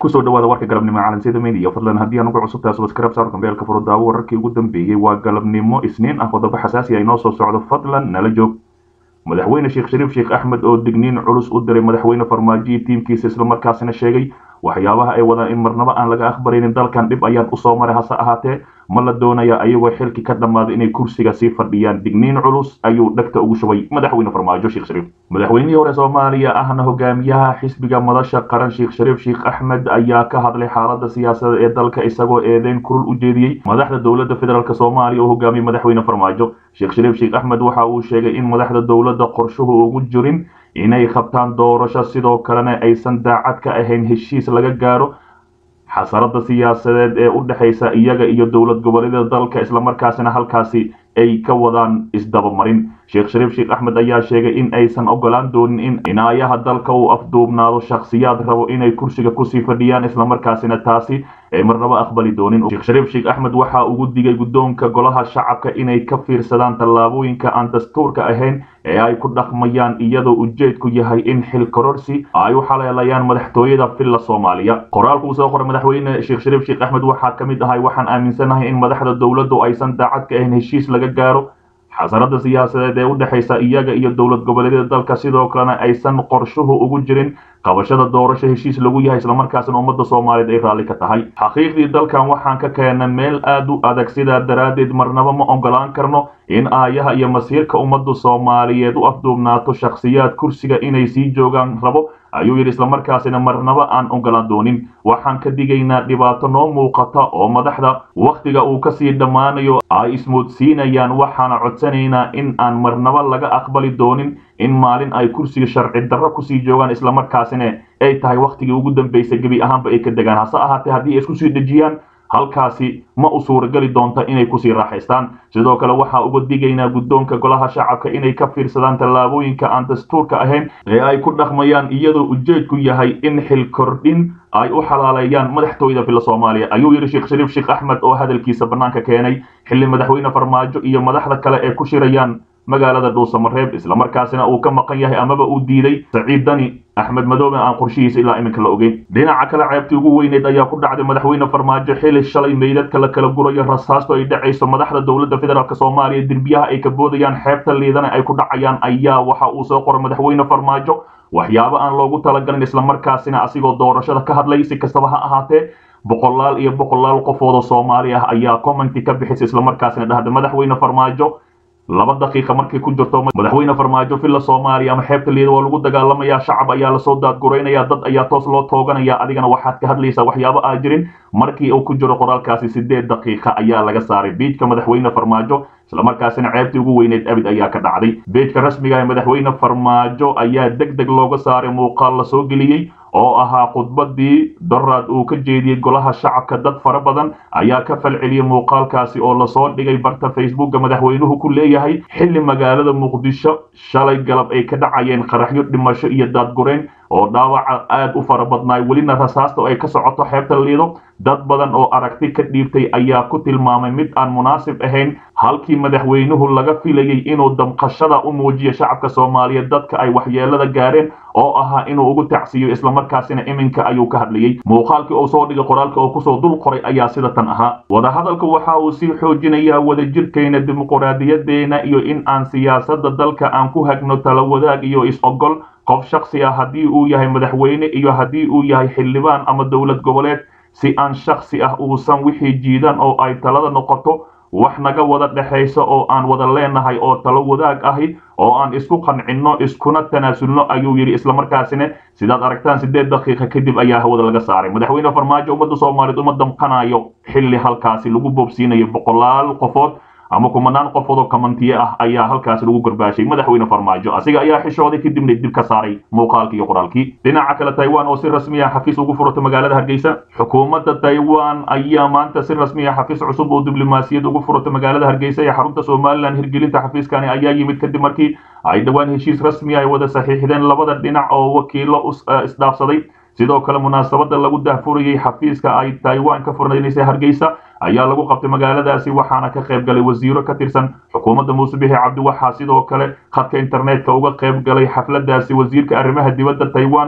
kusoo dhawaada warka galabnimo calansida media fadlan haddii aan ugu cusubtahay subscribe saar kambeelka furo daawo wararkii ugu dambeeyey waa galabnimo isniin ah qodobo xasaasi ah inoo soo socdo fadlan nala joog madaxweyne sheekh shariif sheekh axmed oo digniin culus u diray madaxweyne farmaajo iyo tiimkiisa islamarkaasina sheegay waxyaabaha ay wadaan in marnaba aan laga aqbaraynin dalkan dhib ayaan usoo maray hase ahaatee ma la doonaya ayagoo xilki ka dhammaaday inay kursiga sii fadhiyaan digniin culus ayuu dhegta ugu shubay madaxweyne farmaajo sheekh shariif madaxweynihii hore soomaaliya ahna hogaamiyaha xisbiga madasha qaran sheekh shariif sheekh axmed ayaa ka hadlay xaalada siyaasadda ee dalka isagoo eedeyn kurul u jeediyey madaxda dowladda federaalk soomaaliya oo hogaamiyey madaxweyne farmaajo sheekh shariif sheekh axmed waxa uu sheegay in madaxda dowladda qorshuhu ugu jirin inay qabtaan doorasho sidoo kalena aysan daacad ka ahayn heshiis laga gaaro xasarada siyaasadeed ee u dhexaysa iyaga iyo dowlad goboleedyada dalka islamarkaasina halkaasi ay ka wadaan isdabamarin sheekh shariif sheekh axmed ayaa sheegay in aysan ogolaan doonin in cinaayaha dalka uu afduubnaado shakhsiyaad rabo inay kursiga kusii fadhiyaan islamarkaasina taasi ay marnaba aqbali doonin sheekh shariif sheekh axmed waxa ugu digay guddoonka golaha shacabka inay ka fiirsadaan tallaabooyinka aan dastuurka ahayn ee ay ku dhaqmayaan iyadoo ujeedku yahay in xil kororsi ay u xaleelayaan madaxtooyada villa soomaaliya qoraalku uu soo qoray madaxweyne sheekh shariif sheekh axmed waxaa ka mid ahay waxaan aaminsanahay in madaxda dowladdu aysan daacad ka ahayn heshiis laga gaaro xasarada siyaasadeed ee u dhexaysa iyaga iyo dowlad goboleedyada dalka sidoo kalena aysan qorshuhu ugu jirin qabashada doorasho heshiis lagu yahay islamarkaasina ummadda soomaaliyeed ay raalli ka tahay xaqiiqdii dalkan waxaan ka keena meel aad u adag sidaa daraaddeed marnaba ma ogolaan karno in aayaha iyo masiirka ummadda soomaaliyeed u afduubnaato shakhsiyaad kursiga inay sii joogaan rabo ayuu yidhi islamarkaasina marnaba aan ogolaan doonin waxaan ka digaynaa dhibaato noo muuqata oo madaxda wakhtiga uu kasii dhammaanayo ay ismoodsiinayaan waxaana codsanaynaa in aan marnaba laga aqbali doonin in maalin ay kursiga sharci darro kusii joogaan islamarkaasina ay tahay wakhtigii ugu dambaysay gebi ahaanba ay ka degaan hase ahaatee haddii ay isku sii dhejiyaan halkaasi ma u suurageli doonta inay kusii raaxaystaan sidoo kale waxaa uga digaynaa guddoonka golaha shacabka inay ka fiirsadaan tallaabooyinka aan dastuurka ahayn ee ay ku dhaqmayaan iyadoo ujeedku yahay in xil kordhin ay u xalaaleeyaan madaxtooyada villa soomaaliya ayuu yidhi sheekh shariif sheekh axmed oo hadalkiisa bannaanka keenay xilli madaxweyne farmaajo iyo madaxda kale ee ku shirayaan magaalada dhuusamareeb islamarkaasina uu ka maqan yahay amaba uu diiday saciid dani axmed madoobe aan qorshihiisa ilaa iminka la ogeyn dhinaca kale ceebtii ugu weyneed ayaa ku dhacday madaxweyne farmaajo xili shalay meydadka la kala gurayo rasaasto ay dhacayso madaxda dowladda federaalk soomaaliya derbiyaha ay ka boodayaan xeebta liidana ay ku dhacayaan ayaa waxa uu soo qoray madaxweyne farmaajo waxyaabo aan loogu talagalin islamarkaasina asigoo doorashada ka hadlay si kastaba ha ahaatee boqolaal iyo boqolaal qofoodoo soomaali ah ayaa commenti ka bixisay islamarkaasina dhahda madaxweyne farmaajo laba daqiiqa markay ku jirto madaxweyne farmaajo villa soomaaliya ama xeebta liida waa lagu dagaalamayaa shacab ayaa lasoo daadguraynaya dad ayaa toos loo tooganaya adigana waxaad ka hadlaysaa waxyaabo aa jirin markii uu ku jiro qoraalkaasi sideed daqiiqa ayaa laga saaray biijka madaxweyne farmaajo islamarkaasina ceebtii ugu weyneed abid ayaa ka dhacday beejka rasmiga ee madaxweyne farmaajo ayaa deg deg looga saaray muuqaal lasoo geliyey oo ahaa khudbadii doraad uu ka jeediyey golaha shacabka dad fara badan ayaa ka falceliyey muuqaalkaasi oo lasoo dhigay barta facebooka madaxweynuhu ku leeyahay xilli magaalada muqdisho shalay galab ay ka dhacayeen qaraxyo dhimasho iyo daadgurayn oo dhaawaca aad u fara badnaay welina rasaasta ay ka socoto xeebta liido dad badan oo aragti ka dhiibtay ayaa ku tilmaamay mid aan munaasib ahayn halkii madaxweynuhu laga filayey inuu damqashada u muujiyo shacabka soomaaliyeed dadka ay waxyeelada gaareen oo ahaa inuu ugu tacsiiyo islamarkaasina iminka ayuu ka hadlayey muuqaalkii uu soo dhigay qoraalka oo kusoo dul qoray ayaa sida tan ahaa wadahadalka waxa uu sii xoojinayaa wadajirkayna dimuquraadiyadeena iyo in aan siyaasada dalka aan ku hagno tala wadaag iyo is-ogol qof shaksi ah haddii uu yahay madaxweyne iyo haddii uu yahay xildhibaan ama dowlad goboleed si aan shaksi ah uusan wixii jiidan oo ay talada noqoto wax naga wada dhexayso oo aan wada leenahay oo talo wadaag ahi oo aan isku qancinno iskuna tanaasulno ayuu yidhi islamarkaasina sidaad aragtaan sideed daqiiqa kadib ayaa hawada laga saaray madaxweyne farmaajo ummadda soomaaliyeed uma damqanayo xilli halkaasi lagu boobsiinayo boqolaal qofood ama kumanaan qofood oo kamantiye ah ayaa halkaasi lagu garbaashay madaxweyne farmaajo asiga ayaa xishooday kadibna dib ka saaray muuqaalkii iyo qoraalkii dhinaca kale taiwan oo si rasmi ah xafiis ugu furata magaalada hargeysa xukuumadda taiwan ayaa maanta si rasmi ah xafiis cusub oo diblomaasiyad ugu furata magaalada hargeysa ee xarunta somalilan hirgelinta xafiiskani ayaa yimid kadib markii ay dhowaan heshiis rasmi ay wada saxiixdeen labada dhinac oo wakiilo isdhaafsaday sidoo kale munaasabada lagu dahfurayay xafiiska ay taiwan ka furnaynaysa hargeysa ayaa lagu qabtay magaaladaasi waxaana ka qayb galay wasiiro ka tirsan xukuumadda muuse bixi cabdi waxaa sidoo kale khadka internetka uga qayb galay xafladaasi wasiirka arrimaha dibadda taiwan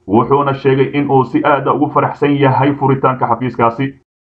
wuxuuna sheegay in uu si aada ugu faraxsan yahay furitaanka xafiiskaasi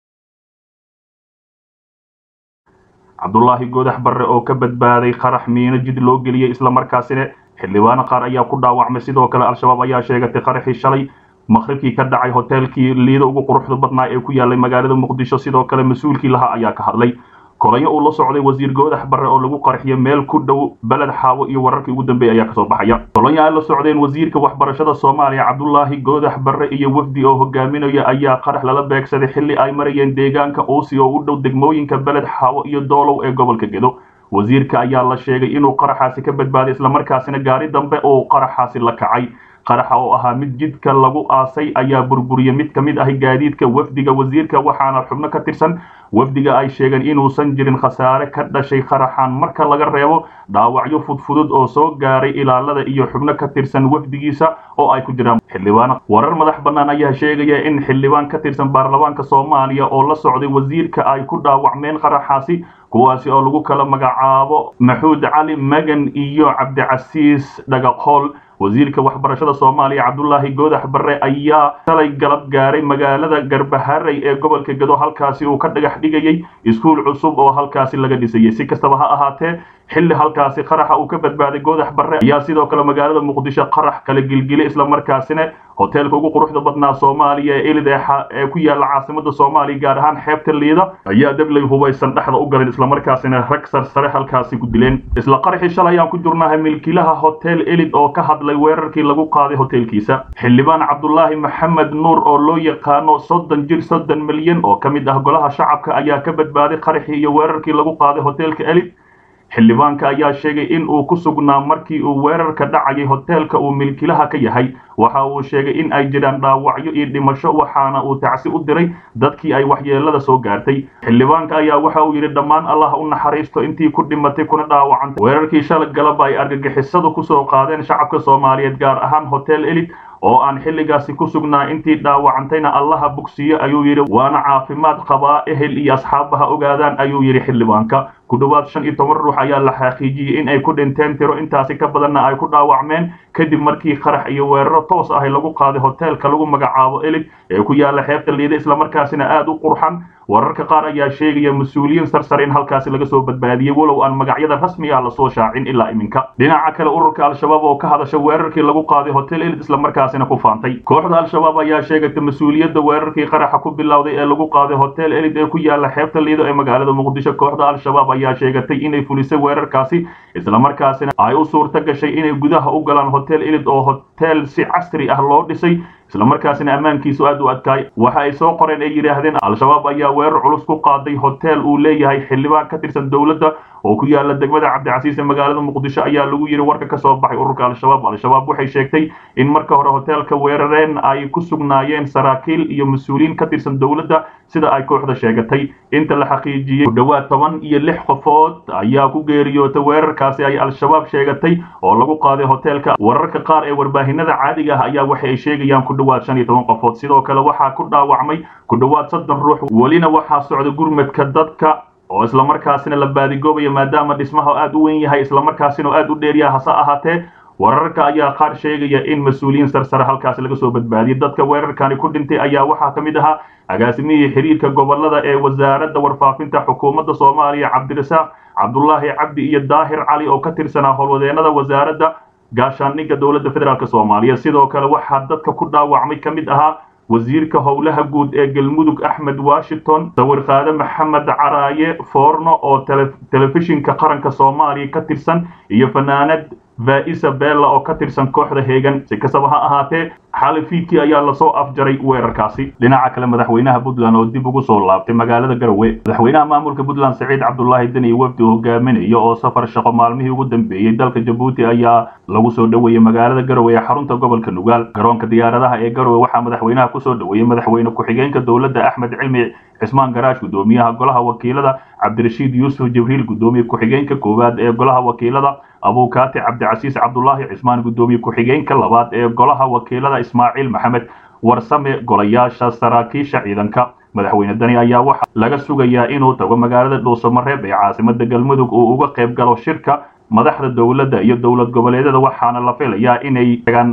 cabdulaahi goodax barre oo ka badbaaday qarax miino jid loo geliyey islamarkaasina xildhibaano qaar ayaa ku dhaawacmay sidoo kale al-shabaab ayaa sheegatay qaraxii shalay maqribkii ka dhacay hoteelkii liida ugu quruxda badnaa ee ku yaalay magaalada muqdisho sidoo kale mas-uulkii lahaa ayaa ka hadlay kolonyo uu la socday wasiir goodax barre oo lagu qarxiyo meel ku dhow beled xaawo iyo wararkii ugu dambeeyay ayaa kasoo baxaya kolonyo ay la socdeen wasiirka waxbarashada soomaaliya cabdulaahi goodax barre iyo wafdi oo hogaaminaya ayaa qarax lala beegsaday xilli ay marayeen deegaanka uusi oo u dhow degmooyinka beled xaawo iyo doolow ee gobolka gedo wasiirka ayaa la sheegay inuu qaraxaasi ka badbaaday islamarkaasina gaari dambe uu qaraxaasi la kacay qaraxa oo ahaa mid jidka lagu aasay ayaa burburiyey mid ka mid ah gaadiidka wafdiga wasiirka waxaana xubno ka tirsan wafdiga ay sheegeen inuusan jirin khasaare ka dhashay qaraxan marka laga reebo dhaawacyo fudfudud oo soo gaaray ilaalada iyo xubno ka tirsan wafdigiisa oo ay ku jiraan xildhibaan warar madax bannaan ayaa sheegaya in xildhibaan ka tirsan baarlamaanka soomaaliya oo la socday wasiirka ay ku dhaawacmeen qaraxaasi kuwaasi oo lagu kala magacaabo maxuud cali magan iyo cabdicasiis dhagaqool wasiirka waxbarashada soomaaliya cabdulaahi goodax barre ayaa shalay galab gaaray magaalada garbaharey ee gobolka gedo halkaasi uu ka dhagax dhigayay iskuul cusub oo halkaasi laga dhisayay si kastaba ha ahaatee xilli halkaasi qaraxa uu ka badbaaday goodax barre ayaa sidoo kale magaalada muqdisho qarax kala gilgilay islamarkaasina hoteelka ugu quruxda badnaa soomaaliya ee elid ee ku yaala caasimada soomaaliya gaar ahaan xeebta liida ayaa dabley hubaysan dhexda u galeen islamarkaasina rag sarsare halkaasi ku dileen isla qaraxii shalay ayaan ku jirnahay milkiilaha hotel elid oo ka hadlay weerarkii lagu qaaday hoteelkiisa xildhibaan cabdulaahi maxamed nuur oo loo yaqaano soddon jir soddon milyan oo ka mid ah golaha shacabka ayaa ka badbaaday qaraxii iyo weerarkii lagu qaaday hoteelka elid xildhibaanka ayaa sheegay in uu ku sugnaa markii uu weerarka dhacayay hoteelka uu milkilaha ka yahay waxa uu sheegay in ay jiraan dhaawacyo iyo dhimasho waxaana uu tacsi u diray dadkii ay waxyeelada soo gaartay xildhibaanka ayaa waxa uu yidhi dhammaan allah u naxariisto intii ku dhimatay kuna dhaawacantay weerarkii shalay galaba ay argagixisadu kusoo qaadeen shacabka soomaaliyeed gaar ahaan hotel elid oo aan xilligaasi ku sugnaa intii dhaawacantayna allaha bogsiyo ayuu yidhi waana caafimaad qabaa ehel iyo asxaabaha ogaadaan ayuu yidhi xildhibaanka ku dhowaad shan iyo toban ruux ayaa la xaqiijiyey in ay ku dhinteen tiro intaasi ka badanna ay ku dhaawacmeen kadib markii qarax iyo weeraro toos ahi lagu qaaday hoteelka lagu magacaabo elig ee ku yaala xeebta liida islamarkaasina aada u qurxan wararka qaar ayaa sheegaya mas-uuliyiin sarsare in halkaasi laga soo badbaadiyey walow aan magacyada rasmiga ah lasoo shaacin ilaa iminka dhinaca kale ururka al-shabaab oo ka hadasha weerarkii lagu qaaday hotel elid islamarkaasina ku faantay kooxda al-shabaab ayaa sheegatay mas-uuliyadda weerarkii qaraxa ku bilowday ee lagu qaaday hotel elid ee ku yaala xeebta liido ee magaalada muqdisho kooxda al-shabaab ayaa sheegatay inay fulisay weerarkaasi islamarkaasina ay u suurta gashay inay gudaha u galaan hotel elid oo hotel si casri ah loo dhisay islamarkaasina ammaankiisu aad u adkaay waxa ay soo qoreen ay yidhaahdeen al-shabaab ayaa weerar culus ku qaaday hotel uu leeyahay xildhibaan ka tirsan dowladda oo ku yaala degmada cabdicasiis ee magaalada muqdisho ayaa lagu yidhi warka ka soo baxay ururka al-shabaab al-shabaab waxay sheegtay in marka hore hoteelka weerareen ay ku sugnaayeen saraakiil iyo mas-uuliyiin ka tirsan dowladda sida ay kooxda sheegatay inta la xaqiijiyey ku dhowaad toban iyo lix qofood ayaa ku geeriyootay weerarkaasi ay al-shabaab sheegatay oo lagu qaaday hoteelka wararka qaar ee warbaahinada caadiga ah ayaa waxa ay sheegayaan ku dhowaad shan iyo toban qofood sidoo kale waxaa ku dhaawacmay ku dhowaad soddon ruux welina waxaa socda gurmadka dadka oo islamarkaasina la baadigoobaya maadaama dhismaha aad u weyn yahay islamarkaasina oo aad u dheeryaha hase ahaatee wararka ayaa qaar sheegaya in mas-uuliyiin sarsare halkaasi laga soo badbaadiyey dadka weerarkani ku dhintay ayaa waxaa ka mid ahaa agaasimihii xiriirka gobolada ee wasaaradda warfaafinta xukuumadda soomaaliya cabdirasaaq cabdulaahi cabdi iyo daahir cali oo ka tirsanaa howlwadeenada wasaaradda gaashaandhigga dowladda federaalk soomaaliya sidoo kale waxaa dadka ku dhaawacmay ka mid ahaa wasiirka howlaha guud ee galmudug axmed washington sawirqaade maxamed caraaye foorno oo telefishinka qaranka soomaaliya ka tirsan iyo fanaanad vaisa bella oo ka tirsan kooxda heegan si kastaba ha ahaatee xali fiidkii ayaa lasoo afjaray weerarkaasi dhinaca kale madaxweynaha puntland oo dib ugu soo laabtay magaalada garowe madaxweynaha maamulka puntland saciid cabdulaahi deni wafdi hogaaminaya oo safar shaqo maalmihii ugu dambeeyey dalka jabuuti ayaa lagu soo dhoweeyey magaalada garowe ee xarunta gobolka nugaal garoonka diyaaradaha ee garowe waxaa madaxweynaha kusoo dhoweeyey madaxweyne ku-xigeenka dowladda axmed cilmi cismaan garaash gudoomiyaha golaha wakiilada cabdirashiid yuusuf jibriil gudoomiye ku-xigeenka koowaad ee golaha wakiilada abuukaati cabdicasiis cabdulaahi cismaan gudoomiye ku-xigeenka labaad ee golaha wakiilada ismaaciil maxamed warsame golayaasha saraakiisha ciidanka madaxweyne dani ayaa waxaa laga sugayaa inuu tago magaalada dhuusamareeb ee caasimada galmudug uu uga qayb galo shirka madaxda dowladda iyo dowlad goboleedyada waxaana la filayaa inay tagaan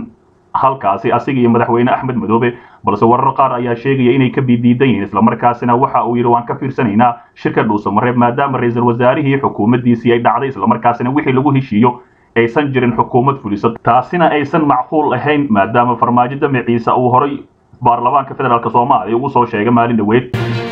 halkaasi asiga iyo madaxweyne axmed madoobe balse warar qaar ayaa sheegaya inay ka bidiidan yihiin islamarkaasina waxa uu yidhi waan ka fiirsanaynaa shirka dhuusamareeb maadaama ra-iisul wasaarihii xukuumaddiisii ay dhacday islamarkaasina wixii lagu heshiiyo aysan jirin xukuumad fuliso taasina aysan macquul ahayn maadaama farmaajo damaciisa uu horay baarlamaanka federaalk soomaaliya ugu soo sheegay maalin dhaweyd